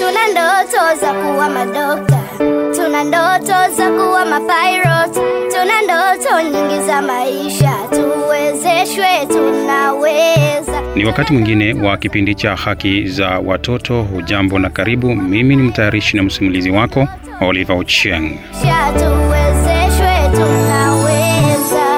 Tuna ndoto za kuwa madokta, tuna ndoto za kuwa mapilot, tuna ndoto nyingi za maisha. Tuwezeshwe, tunaweza. Ni wakati mwingine wa kipindi cha haki za watoto. Hujambo na karibu. Mimi ni mtayarishi na msimulizi wako Oliver Ochieng. Tuwezeshwe, tunaweza.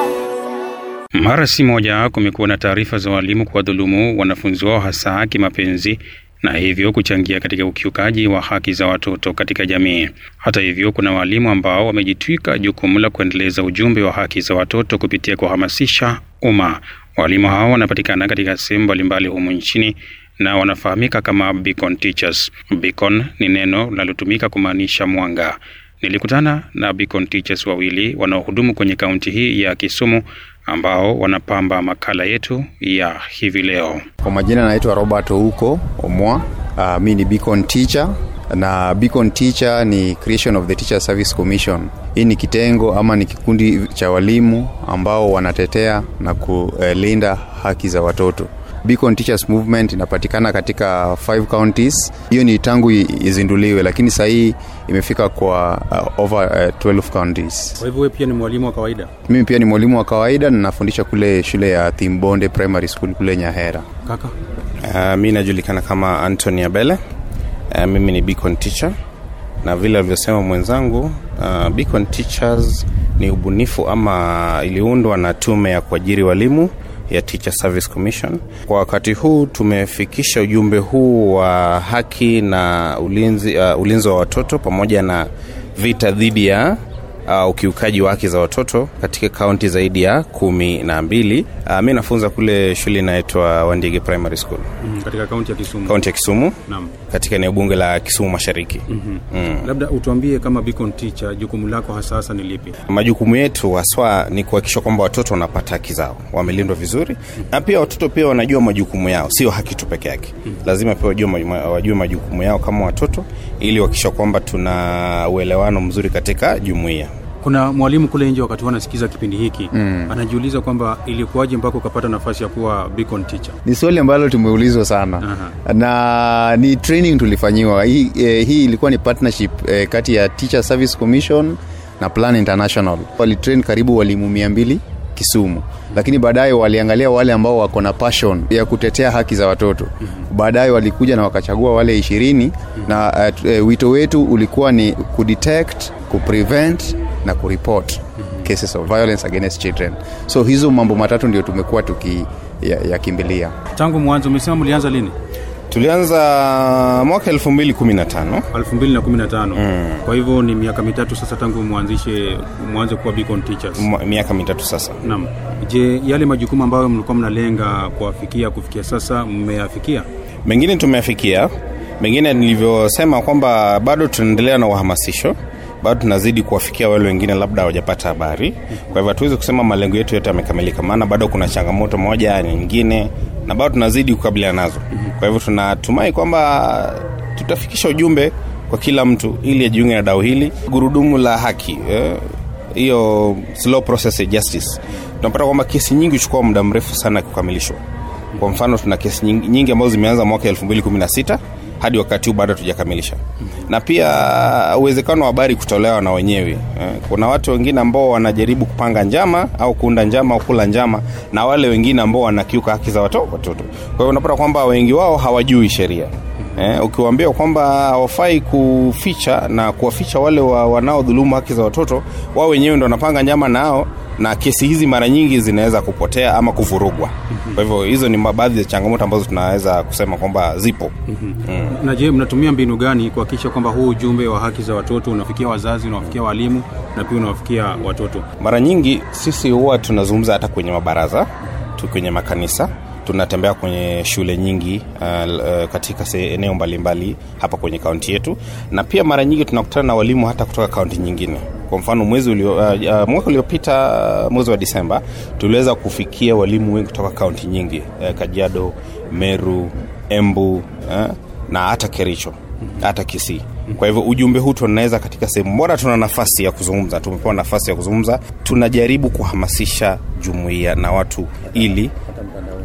Mara si moja kumekuwa na taarifa za walimu kuwadhulumu wanafunzi wao hasa kimapenzi na hivyo kuchangia katika ukiukaji wa haki za watoto katika jamii. Hata hivyo, kuna walimu ambao wamejitwika jukumu la kuendeleza ujumbe wa haki za watoto kupitia kuhamasisha umma. Walimu hao wanapatikana katika sehemu mbalimbali humu nchini na wanafahamika kama Beacon Teachers. Beacon ni neno linalotumika kumaanisha mwanga. Nilikutana na Beacon Teachers wawili wanaohudumu kwenye kaunti hii ya Kisumu ambao wanapamba makala yetu ya hivi leo. Kwa majina naitwa Robert Ouko Omwa. Uh, mi ni Beacon teacher na Beacon teacher ni creation of the Teacher Service Commission. Hii ni kitengo ama ni kikundi cha walimu ambao wanatetea na kulinda haki za watoto. Beacon Teachers Movement inapatikana katika five counties. Hiyo ni tangu i- izinduliwe, lakini sasa hii imefika kwa uh, over uh, 12 counties. Kwa hivyo wewe pia ni mwalimu wa kawaida Mimi pia ni mwalimu wa kawaida na nafundisha kule shule ya Thimbonde Primary School kule Nyahera. kaka? Uh, mi najulikana kama Anthony Abele. Uh, mimi ni Beacon teacher na vile alivyosema mwenzangu uh, Beacon Teachers ni ubunifu ama iliundwa na tume ya kuajiri walimu ya Teacher Service Commission. Kwa wakati huu tumefikisha ujumbe huu wa haki na ulinzi, uh, ulinzi wa watoto pamoja na vita dhidi ya uh, ukiukaji wa haki za watoto katika kaunti zaidi ya kumi na mbili. Uh, mi nafunza kule shule inaitwa Wandigi Primary School Mm, katika kaunti ya Kisumu. kaunti ya Kisumu Naam. katika eneo bunge la Kisumu Mashariki. Labda utuambie kama Beacon teacher jukumu lako hasa hasa ni lipi? Majukumu yetu haswa ni kuhakikisha kwamba watoto wanapata haki zao, wamelindwa vizuri, na pia watoto pia wanajua majukumu yao, sio haki tu peke yake. Lazima pia wajue, maju- wajue majukumu yao kama watoto, ili kuhakikisha kwamba tuna uelewano mzuri katika jumuiya. Kuna mwalimu kule nje wakati wanasikiza kipindi hiki mm. anajiuliza kwamba ilikuwaje mpaka ukapata nafasi ya kuwa Beacon teacher. Ni swali ambalo tumeulizwa sana Aha. na ni training tulifanyiwa. Hii, eh, hii ilikuwa ni partnership eh, kati ya Teacher Service Commission na Plan International. Walitrain karibu walimu mia mbili Kisumu, lakini baadaye waliangalia wale ambao wako na passion ya kutetea haki za watoto. Baadaye walikuja na wakachagua wale ishirini na uh, eh, wito wetu ulikuwa ni kudetect, kuprevent na kureport cases of violence against children. So hizo mambo matatu ndio tumekuwa tukiyakimbilia. Tangu mwanzo umesema mlianza lini? Tulianza mwaka 2015 2015. Mm. Kwa hivyo ni miaka mitatu sasa tangu mwanzishe mwanze kuwa Beacon teachers. mwa- miaka mitatu sasa. Naam. Je, yale majukumu ambayo mlikuwa mnalenga kuwafikia kufikia sasa mmeyafikia? mengine tumeafikia mengine nilivyosema kwamba bado tunaendelea na uhamasisho bado tunazidi kuwafikia wale wengine labda hawajapata habari kwa hivyo hatuwezi kusema malengo yetu yote yamekamilika maana bado kuna changamoto moja nyingine na bado tunazidi kukabiliana nazo kwa hivyo tunatumai kwamba tutafikisha ujumbe kwa kila mtu ili ajiunge na dau hili gurudumu la haki eh, hiyo slow process ya justice tunapata kwamba kesi nyingi huchukua muda mrefu sana kukamilishwa kwa mfano tuna kesi nyingi, nyingi ambazo zimeanza mwaka 2016 hadi wakati huu bado hatujakamilisha na pia uwezekano wa habari kutolewa na wenyewe eh, kuna watu wengine ambao wanajaribu kupanga njama au kuunda njama au kula njama na wale wengine ambao wanakiuka haki za watoto watoto kwa hiyo unapata kwamba wengi wao hawajui sheria Eh, ukiwaambia kwamba hawafai kuficha na kuwaficha wale wa, wanaodhulumu haki za watoto wao wenyewe ndo wanapanga njama nao na kesi hizi mara nyingi zinaweza kupotea ama kuvurugwa kwa hivyo hizo ni baadhi ya changamoto ambazo tunaweza kusema kwamba zipo Na je, mnatumia mbinu gani kuhakikisha kwamba huu ujumbe wa haki za watoto unafikia wazazi, unawafikia walimu na pia unawafikia watoto? mara nyingi sisi huwa tunazungumza hata kwenye mabaraza tu kwenye makanisa tunatembea kwenye shule nyingi uh, uh, katika se- eneo mbalimbali hapa kwenye kaunti yetu na pia mara nyingi tunakutana na walimu hata kutoka kaunti nyingine kwa mfano mwezi ulio, uh, uh, mwaka uliopita uh, mwezi wa disemba tuliweza kufikia walimu wengi kutoka kaunti nyingi uh, kajiado meru embu uh, na hata kericho hata kisii kwa hivyo ujumbe huu tunaweza katika sehemu bora tuna nafasi ya kuzungumza tumepewa nafasi ya kuzungumza tunajaribu kuhamasisha jumuiya na watu ili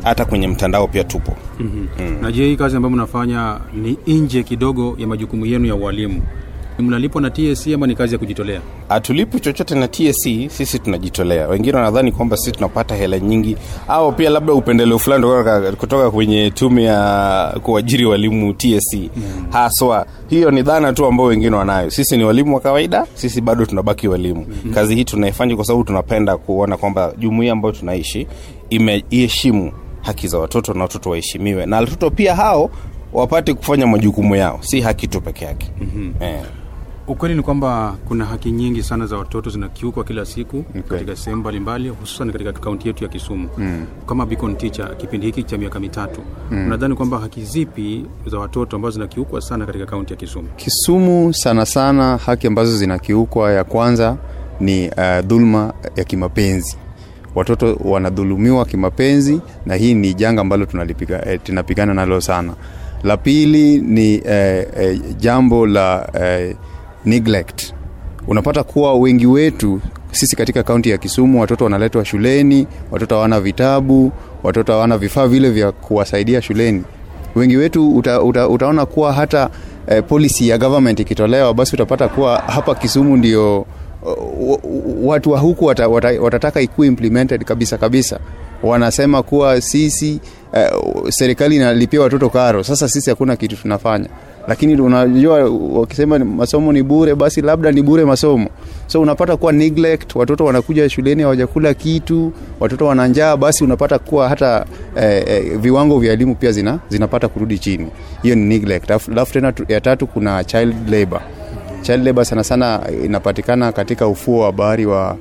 hata kwenye mtandao pia tupo mm-hmm. na je hii kazi ambayo mnafanya ni nje kidogo ya majukumu yenu ya ualimu mnalipwa na tsc ama ni kazi ya kujitolea hatulipi chochote na tsc sisi tunajitolea wengine wanadhani kwamba sisi tunapata hela nyingi au pia labda upendeleo fulani kutoka, kutoka kwenye tume ya kuajiri walimu tsc mm. haswa hiyo ni dhana tu ambao wengine wanayo sisi ni walimu wa kawaida sisi bado tunabaki walimu mm. kazi hii tunaifanya kwa sababu tunapenda kuona kwamba jumuia ambayo tunaishi imeiheshimu haki za watoto na watoto waheshimiwe na watoto pia hao wapate kufanya majukumu yao si haki tu peke yake mm-hmm. eh. ukweli ni kwamba kuna haki nyingi sana za watoto zinakiukwa kila siku okay. katika sehemu mbalimbali hususan katika kaunti yetu ya kisumu mm. kama Beacon teacher kipindi hiki cha miaka mitatu mm. unadhani kwamba haki zipi za watoto ambazo zinakiukwa sana katika kaunti ya kisumu kisumu sana sana haki ambazo zinakiukwa ya kwanza ni uh, dhuluma ya kimapenzi watoto wanadhulumiwa kimapenzi na hii ni janga ambalo tunalipiga, eh, tunapigana nalo sana la pili ni eh, eh, jambo la eh, neglect unapata kuwa wengi wetu sisi katika kaunti ya kisumu watoto wanaletwa shuleni watoto hawana vitabu watoto hawana vifaa vile vya kuwasaidia shuleni wengi wetu uta, uta, utaona kuwa hata eh, policy ya government ikitolewa basi utapata kuwa hapa kisumu ndio uh, watu wa huku wata, wata, watataka ikuwe implemented kabisa kabisa wanasema kuwa sisi uh, serikali inalipia watoto karo sasa sisi hakuna kitu tunafanya lakini unajua wakisema masomo ni bure basi labda ni bure masomo so unapata kuwa neglect watoto wanakuja shuleni hawajakula kitu watoto wana njaa basi unapata kuwa hata eh, eh, viwango vya elimu pia zina, zinapata kurudi chini hiyo ni neglect alafu tena ya tatu kuna child labor child labor sana sana inapatikana katika ufuo wa bahari wa,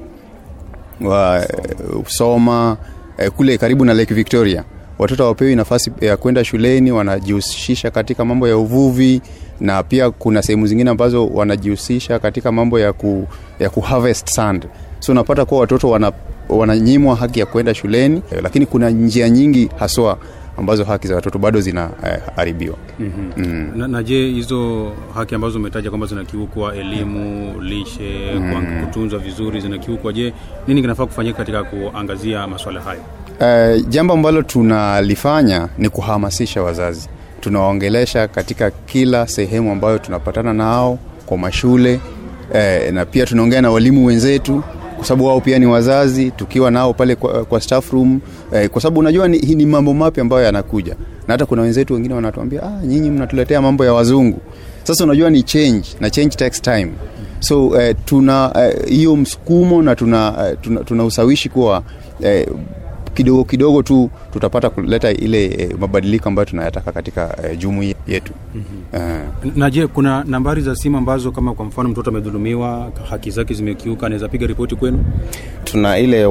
wa uh, soma uh, kule karibu na lake victoria watoto hawapewi nafasi ya kwenda shuleni wanajihusisha katika mambo ya uvuvi na pia kuna sehemu zingine ambazo wanajihusisha katika mambo ya ku, ya ku harvest sand so unapata kuwa watoto wana, wananyimwa haki ya kwenda shuleni lakini kuna njia nyingi haswa ambazo haki za watoto bado zinaharibiwa eh, mm-hmm. mm. na, na je hizo haki ambazo umetaja kwamba zinakiukwa elimu lishe mm. kutunzwa vizuri zinakiukwa je nini kinafaa kufanyika katika kuangazia maswala hayo uh, jambo ambalo tunalifanya ni kuhamasisha wazazi tunawaongelesha katika kila sehemu ambayo tunapatana nao kwa mashule eh, na pia tunaongea na walimu wenzetu kwa sababu wao pia ni wazazi tukiwa nao pale kwa, kwa staff room eh, kwa sababu unajua ni, ni mambo mapya ambayo yanakuja na hata kuna wenzetu wengine wanatuambia ah, nyinyi mnatuletea mambo ya wazungu sasa unajua ni change na change takes time so eh, tuna hiyo eh, msukumo na tuna, eh, tuna, tuna usawishi kuwa eh, kidogo kidogo tu tutapata kuleta ile e, mabadiliko ambayo tunayataka katika e, jumuia yetu mm-hmm. uh. na je kuna nambari za simu ambazo kama kwa mfano mtoto amedhulumiwa haki zake zimekiuka anaweza piga ripoti kwenu tuna ile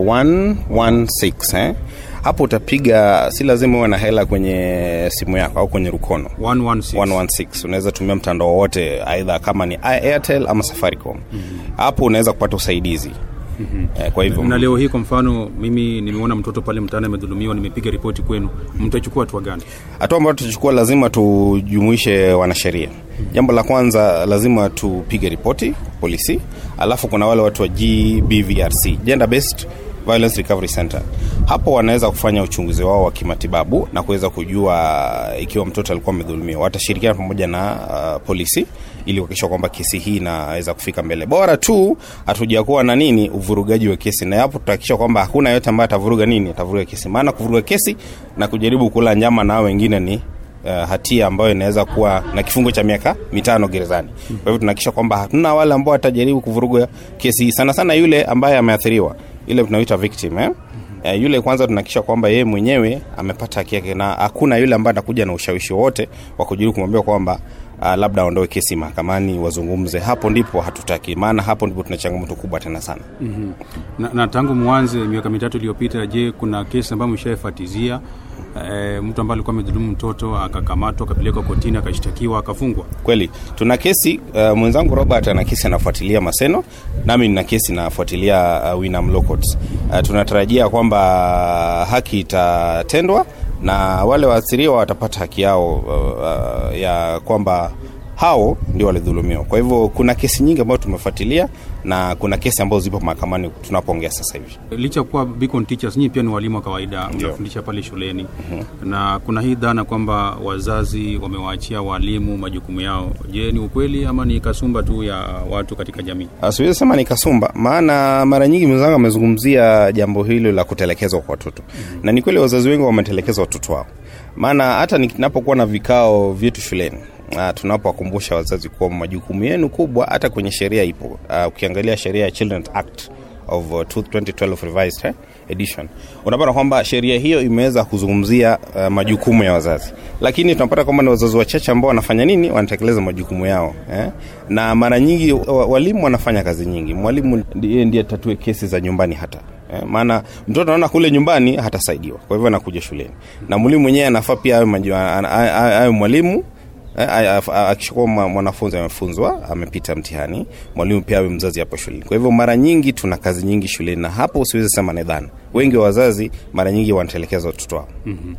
116 eh? hapo utapiga si lazima uwe na hela kwenye simu yako au kwenye rukono 116, 116. unaweza tumia mtandao wowote aidha kama ni airtel ama safaricom mm-hmm. hapo unaweza kupata usaidizi Mm-hmm. Eh, kwa hivyo na leo hii kwa mfano mimi nimeona mtoto pale mtaani amedhulumiwa nimepiga ripoti kwenu mtachukua hatua gani hatua ambayo tutachukua lazima tujumuishe wanasheria mm-hmm. jambo la kwanza lazima tupige ripoti polisi alafu kuna wale watu wa gbvrc gender based violence recovery center hapo wanaweza kufanya uchunguzi wao wa kimatibabu na kuweza kujua ikiwa mtoto alikuwa amedhulumiwa watashirikiana pamoja na uh, polisi ili kuhakikisha kwamba kesi hii inaweza kufika mbele bora tu hatujakuwa na nini uvurugaji wa kesi na hapo tutahakikisha kwamba hakuna yote ambaye atavuruga nini atavuruga kesi maana kuvuruga kesi na kujaribu kula nyama nao wengine ni uh, hatia ambayo inaweza kuwa na kifungo cha miaka mitano gerezani kwa hivyo tunahakikisha kwamba hatuna wale ambao watajaribu kuvuruga kesi hii sana sana yule ambaye ameathiriwa ile tunaita victim eh? Uh, yule kwanza tunahakikisha kwamba yeye mwenyewe amepata haki yake na hakuna yule ambaye atakuja na ushawishi wote wa kujaribu kumwambia kwamba uh, labda aondoe kesi mahakamani wazungumze hapo ndipo hatutaki maana hapo ndipo tuna changamoto kubwa tena sana mm-hmm. na, na tangu mwanze miaka mitatu iliyopita je kuna kesi ambayo mshaifatizia E, mtu ambaye alikuwa amedhulumu mtoto akakamatwa akapelekwa kotini akashtakiwa akafungwa kweli tuna kesi uh, mwenzangu robert ana kesi anafuatilia maseno nami nina kesi nafuatilia uh, winam locals uh, tunatarajia kwamba haki itatendwa na wale waathiriwa watapata haki yao uh, uh, ya kwamba hao ndio walidhulumiwa. Kwa hivyo kuna kesi nyingi ambazo tumefuatilia na kuna kesi ambazo zipo mahakamani tunapoongea sasa hivi. licha ya kuwa Beacon Teachers nyinyi pia ni walimu wa kawaida mnafundisha pale shuleni na kuna hii dhana kwamba wazazi wamewaachia walimu majukumu yao je ni ukweli ama ni kasumba tu ya watu katika jamii Ah, siwezi sema ni kasumba, maana mara nyingi mwenzangu amezungumzia jambo hilo la kutelekezwa kwa watoto mm-hmm. na ni kweli wazazi wengi wametelekeza watoto wao, maana hata ninapokuwa na vikao vyetu shuleni Uh, tunapowakumbusha wazazi kuwa majukumu yenu kubwa hata kwenye sheria ipo. Uh, ukiangalia sheria ya Children Act of uh, 2012 revised eh, edition unapata kwamba sheria hiyo imeweza kuzungumzia uh, majukumu ya wazazi, lakini tunapata kwamba ni wazazi wachache ambao wanafanya nini, wanatekeleza majukumu yao eh? na mara nyingi wa- walimu wanafanya kazi nyingi. Mwalimu ndiye ndiye tatue kesi za nyumbani hata Eh, maana mtoto anaona kule nyumbani hatasaidiwa, kwa hivyo anakuja shuleni, na mwalimu mwenyewe anafaa pia awe maju- a- a- a- awe mwalimu Eh, a- a- a- akishakuwa mwa- mwanafunzi amefunzwa amepita mtihani, mwalimu pia awe mzazi hapo shuleni. Kwa hivyo mara nyingi tuna kazi nyingi shuleni, na hapo usiwezi sema ni dhana. Wengi wa wazazi mara nyingi wanatelekeza watoto wao.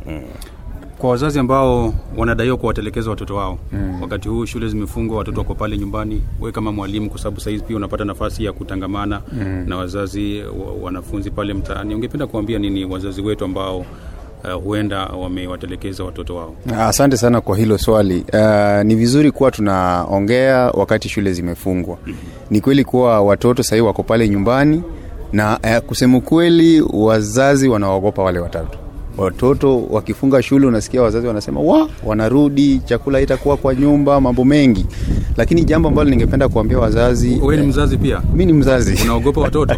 kwa wazazi ambao wanadaiwa kuwatelekeza watoto wao mm. wakati huu shule zimefungwa watoto wako pale nyumbani we kama mwalimu kwa sababu sahizi pia unapata nafasi ya kutangamana mm. na wazazi wa, wanafunzi pale mtaani ungependa kuambia nini wazazi wetu ambao uh, huenda wamewatelekeza watoto wao Asante sana kwa hilo swali. Uh, ni vizuri kuwa tunaongea wakati shule zimefungwa. Ni kweli kuwa watoto sahii wako pale nyumbani na uh, kusema ukweli, wazazi wanaogopa wale watoto. Watoto wakifunga shule, unasikia wazazi wanasema wa wanarudi, chakula itakuwa kwa nyumba, mambo mengi. Lakini jambo ambalo ningependa kuambia wazazi, we ni mzazi pia mi ni mzazi unaogopa watoto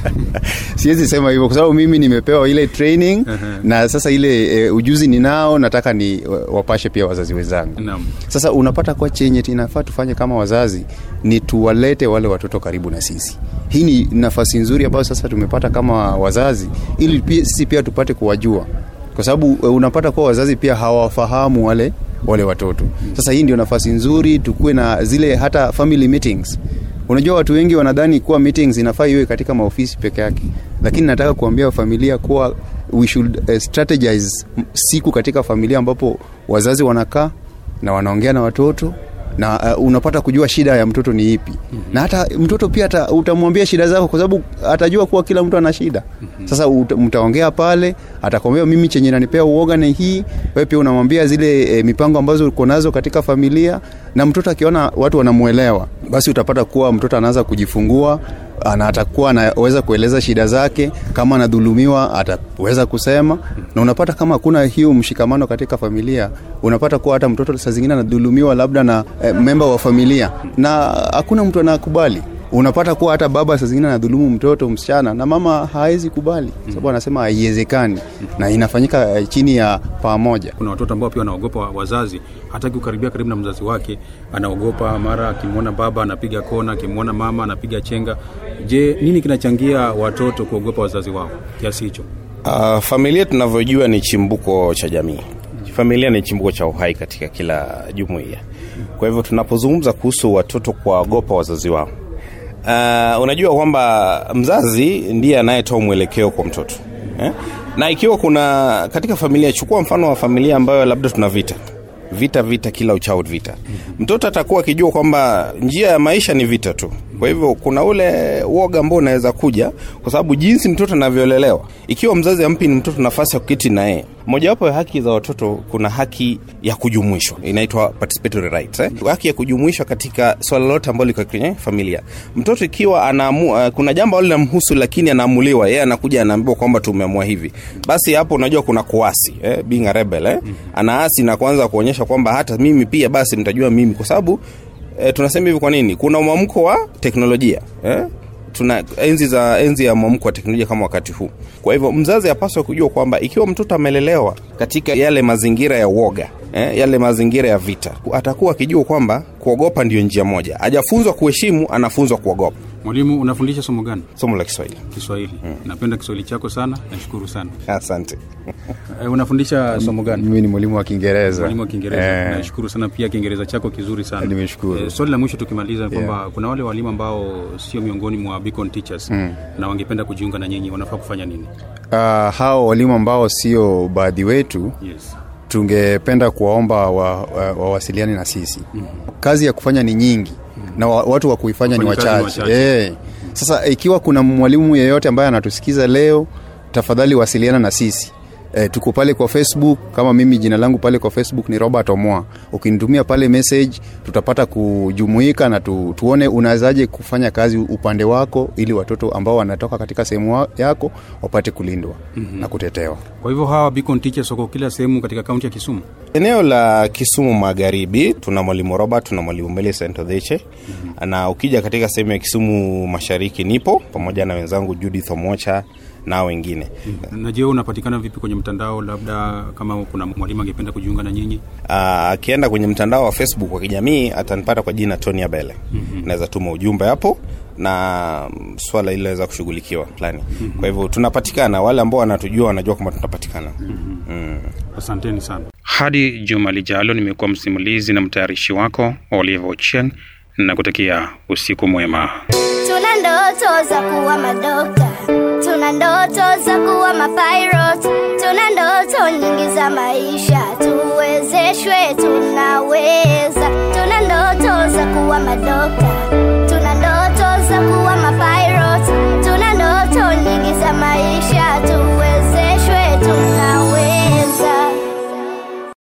siwezi sema hivyo kwa sababu mimi nimepewa ile training na sasa ile e, ujuzi ninao nataka ni wapashe pia wazazi wenzangu Naam. sasa unapata kwa chenye inafaa tufanye kama wazazi ni tuwalete wale watoto karibu na sisi hii ni nafasi nzuri ambayo sasa tumepata kama wazazi ili pia, sisi pia tupate kuwajua kwa sababu e, unapata kuwa wazazi pia hawafahamu wale wale watoto sasa hii ndio nafasi nzuri tukuwe na zile hata family meetings unajua watu wengi wanadhani kuwa meetings inafaa iwe katika maofisi peke yake lakini nataka kuambia familia kuwa we should uh, strategize siku katika familia ambapo wazazi wanakaa na wanaongea na watoto na uh, unapata kujua shida ya mtoto ni ipi mm-hmm. na hata mtoto pia ata, utamwambia shida zako kwa sababu atajua kuwa kila mtu ana shida mm-hmm. sasa uta, mtaongea pale atakwambia mimi chenye nanipea uoga ni hii wewe pia unamwambia zile e, mipango ambazo uko nazo katika familia na mtoto akiona watu wanamwelewa basi utapata kuwa mtoto anaanza kujifungua ana atakuwa anaweza kueleza shida zake kama anadhulumiwa ataweza kusema na unapata kama hakuna hiyo mshikamano katika familia unapata kuwa hata mtoto saa zingine anadhulumiwa labda na eh, memba wa familia na hakuna mtu anakubali unapata kuwa hata baba saa zingine anadhulumu mtoto msichana na mama hawezi kubali sababu anasema haiwezekani na inafanyika eh, chini ya pamoja kuna watoto ambao pia wanaogopa wazazi hataki kukaribia karibu na mzazi wake anaogopa mara akimwona baba anapiga kona akimwona mama anapiga chenga je nini kinachangia watoto kuogopa wazazi wao kiasi hicho Uh, familia tunavyojua ni chimbuko cha jamii. Familia ni chimbuko cha uhai katika kila jumuiya. Kwa hivyo tunapozungumza kuhusu watoto kuwaogopa wazazi wao, uh, unajua kwamba mzazi ndiye anayetoa mwelekeo kwa mtoto eh? na ikiwa kuna katika familia, chukua mfano wa familia ambayo labda tuna vita vita vita kila uchao vita mtoto atakuwa akijua kwamba njia ya maisha ni vita tu kwa hivyo kuna ule uoga ambao unaweza kuja kwa sababu jinsi mtoto anavyolelewa ikiwa mzazi ampi ni mtoto nafasi ya kuketi na yeye mojawapo ya haki za watoto kuna haki ya kujumuishwa inaitwa participatory rights eh? haki ya kujumuishwa katika swala lolote ambalo liko kwenye familia mtoto ikiwa anaamu, uh, kuna jambo ambalo linamhusu lakini anaamuliwa yeye anakuja anaambiwa kwamba tumeamua hivi basi hapo unajua kuna kuasi eh? being a rebel eh? anaasi na kuanza kuonyesha kwamba hata mimi pia basi mtajua mimi kwa sababu eh, tunasema hivi kwa nini kuna mwamko wa teknolojia eh? tuna enzi za enzi ya mwamko wa teknolojia kama wakati huu kwa hivyo mzazi apaswa kujua kwamba ikiwa mtoto amelelewa katika yale mazingira ya uoga eh, yale mazingira ya vita atakuwa akijua kwamba kuogopa ndio njia moja ajafunzwa kuheshimu anafunzwa kuogopa mwalimu unafundisha somo gani somo la kiswahili kiswahili napenda kiswahili chako sana nashukuru sana asante e, unafundisha somo gani mimi ni mwalimu wa kiingereza mwalimu wa kiingereza Eh. nashukuru sana pia kiingereza chako kizuri sana Nimeshukuru. Eh, swali la mwisho tukimaliza kwamba kuna wale walimu ambao sio miongoni mwa Beacon teachers na wangependa kujiunga na nyinyi wanafaa kufanya nini uh, hao walimu ambao sio baadhi wetu yes tungependa kuwaomba wawasiliane wa, wawasiliane na sisi kazi ya kufanya ni nyingi na wa, watu wa kuifanya ni Wafanyikazi ni wachache wachache. Eh. sasa ikiwa kuna mwalimu yeyote ambaye anatusikiza leo tafadhali wasiliana na sisi E, tuko pale kwa facebook kama mimi jina langu pale kwa facebook ni robert omoa ukinitumia pale message tutapata kujumuika na tu, tuone unawezaje kufanya kazi upande wako ili watoto ambao wanatoka katika sehemu wa- yako wapate kulindwa mm-hmm. na kutetewa Kwa hivyo hawa Beacon Teachers wako kila sehemu katika kaunti ya Kisumu. eneo la kisumu magharibi tuna mwalimu robert tuna mwalimu Millicent Odheche mm-hmm. na ukija katika sehemu ya kisumu mashariki nipo pamoja na wenzangu judith omocha na wengine Na je, unapatikana vipi kwenye mtandao, labda kama kuna mwalimu angependa kujiunga na nyinyi? Ah, akienda kwenye mtandao wa facebook wa kijamii atanipata kwa jina tony abele mm-hmm. naweza tuma ujumbe hapo na mm, swala hili linaweza kushughulikiwa plani mm-hmm. kwa hivyo tunapatikana wale ambao wanatujua wanajua kwamba tunapatikana mm-hmm. mm. Asanteni sana. Hadi juma lijalo, nimekuwa msimulizi na mtayarishi wako Oliver Ochieng na kutakia usiku mwema. Tuna ndoto za kuwa madokta, tuna ndoto za kuwa mapilot, tuna ndoto nyingi za maisha, tuwezeshwe, tunaweza. Tuna ndoto za kuwa madokta,